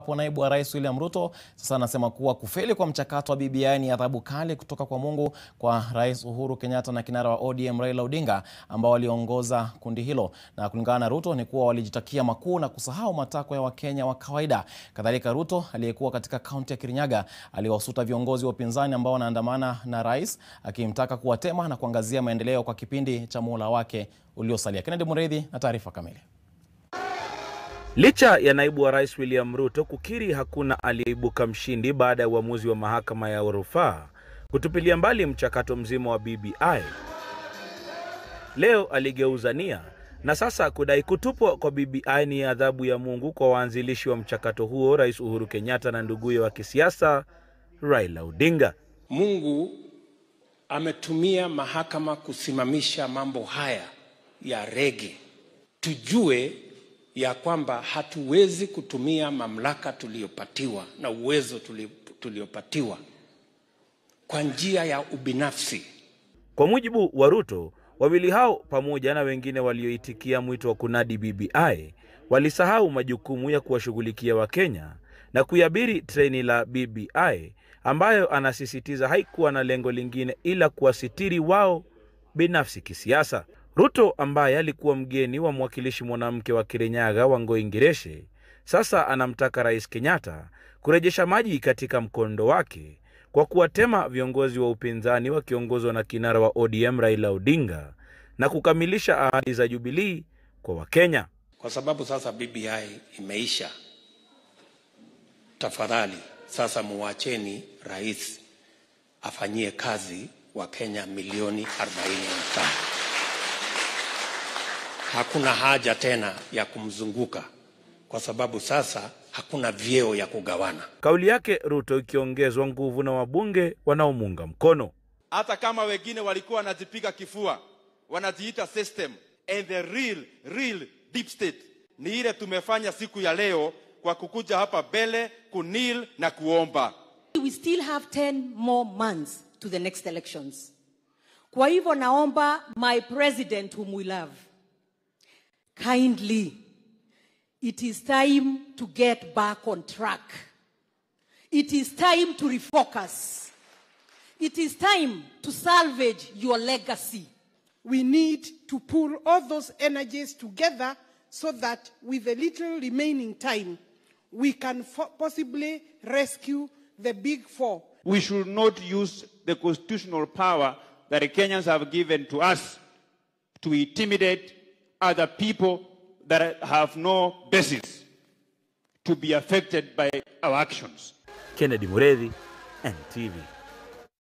wa naibu wa rais William Ruto sasa anasema kuwa kufeli kwa mchakato wa BBI ni adhabu kali kutoka kwa Mungu kwa Rais Uhuru Kenyatta na kinara wa ODM Raila Odinga ambao waliongoza kundi hilo. Na kulingana na Ruto ni kuwa walijitakia makuu na kusahau matakwa ya Wakenya wa kawaida. Kadhalika, Ruto aliyekuwa katika kaunti ya Kirinyaga aliwasuta viongozi wa upinzani ambao wanaandamana na rais akimtaka kuwatema na kuangazia maendeleo kwa kipindi cha muhula wake uliosalia. Kennedy Mureithi na taarifa kamili. Licha ya naibu wa rais William Ruto kukiri hakuna aliyeibuka mshindi baada ya uamuzi wa mahakama ya rufaa kutupilia mbali mchakato mzima wa BBI, leo aligeuza nia na sasa kudai kutupwa kwa BBI ni adhabu ya Mungu kwa waanzilishi wa mchakato huo, Rais Uhuru Kenyatta na nduguye wa kisiasa Raila Odinga. Mungu ametumia mahakama kusimamisha mambo haya ya rege, tujue ya kwamba hatuwezi kutumia mamlaka tuliyopatiwa na uwezo tuliopatiwa kwa njia ya ubinafsi. Kwa mujibu wa Ruto, wawili hao pamoja na wengine walioitikia mwito wa kunadi BBI walisahau majukumu ya kuwashughulikia Wakenya na kuiabiri treni la BBI ambayo anasisitiza haikuwa na lengo lingine ila kuwasitiri wao binafsi kisiasa. Ruto ambaye alikuwa mgeni wa mwakilishi mwanamke wa Kirinyaga Wangoi Ngireshe sasa anamtaka Rais Kenyatta kurejesha maji katika mkondo wake kwa kuwatema viongozi wa upinzani wakiongozwa na kinara wa ODM Raila Odinga na kukamilisha ahadi za Jubilee kwa Wakenya. Kwa sababu sasa BBI imeisha, tafadhali sasa muwacheni rais afanyie kazi Wakenya milioni 45. Hakuna haja tena ya kumzunguka kwa sababu sasa hakuna vyeo ya kugawana. Kauli yake Ruto ikiongezwa nguvu na wabunge wanaomuunga mkono. Hata kama wengine walikuwa wanajipiga kifua, wanajiita system and the real real deep state ni ile tumefanya siku ya leo kwa kukuja hapa mbele kunil na kuomba. We still have 10 more months to the next elections. Kwa hivyo naomba my president whom we love kindly it is time to get back on track. It is time to refocus. It is time to salvage your legacy. We need to pull all those energies together so that with a little remaining time, we can possibly rescue the big four. We should not use the constitutional power that the Kenyans have given to us to intimidate other people that have no basis to be affected by our actions. Kennedy Mureithi, NTV.